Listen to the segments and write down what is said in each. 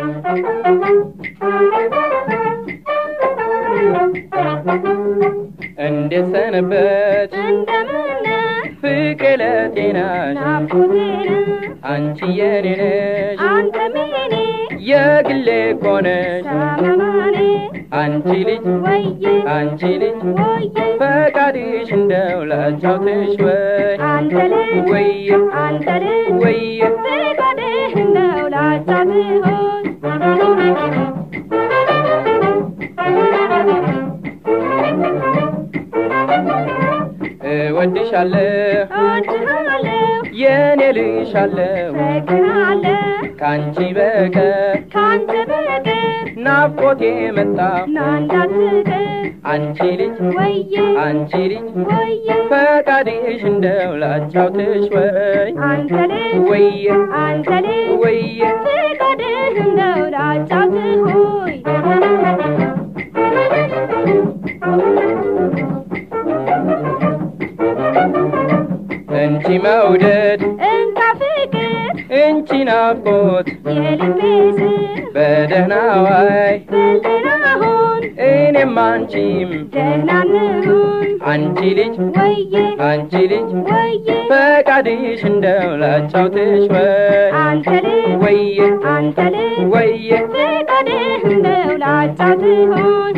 እንዴት ሰነበት እንደምን ፍቅር ለጤናሽ ናፍቆቴን አንቺ የኔ ነሽ አንተም የኔ የግሌ እኮ ነሽ ሰመማኔ አንቺ ልጅ ወዬ አንቺ ልጅ ወዬ ፈቃድሽ እንደው ላጫውትሽ ወይ አንተ ልጅ ወየ አንተ ልጅ ወየ ፍቃድህ እንደው ላጫውትህ እወድሻለሁ እወድሃለሁ የኔ ልሻለሁ እፈቅርሃለሁ ከአንቺ በቀር ካንተ በቀር ናፍቆቴ መጣ ና እንዳትቀር አንቺ ልጅ ወዬ አንቺ ልጅ ወዬ ፈቃድሽ እንደው ላጫውትሽ ወይ አንተ ልጅ ወየ አንተ ልጅ ወየ ፍቃድህ እንደው ላጫውትህ ሆይ እንቺ መውደድ እንካ ፍቅር እንቺ ናፍቆት የልቤ ስር በደህና ዋይ በልደና ሁን እኔም አንቺም ደህና እንሁን አንቺ ልጅ ወዬ አንቺ ልጅ ወዬ ፈቃድሽ እንደው ላጫውትሽ ወይ አንተ ልጅ ወየ አንተ ልጅ ወየ ፍቃድህ እንደው ላጫውትህ ሆይ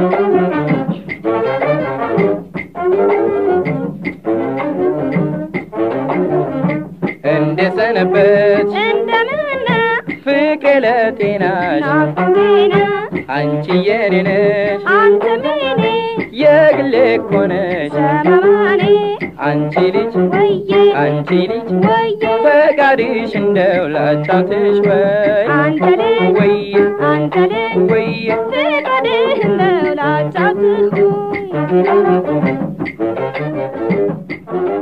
እንደ ሰነበት እንደምን ፍቅር ለጤናሽ ናፍቆቴን አንቺ የኔ ነሽ አንተም የኔ የግሌ እኮ ነሽ ሰመማኔ አንቺ ልጅ ወዬ አንቺ ልጅ ወዬ ፈቃድሽ እንደው ላጫውትሽ ወይ አንተ ልጅ ወየ አንተ ልጅ ወየ ፍቃድህ እንደው ላጫውትህ ሆይ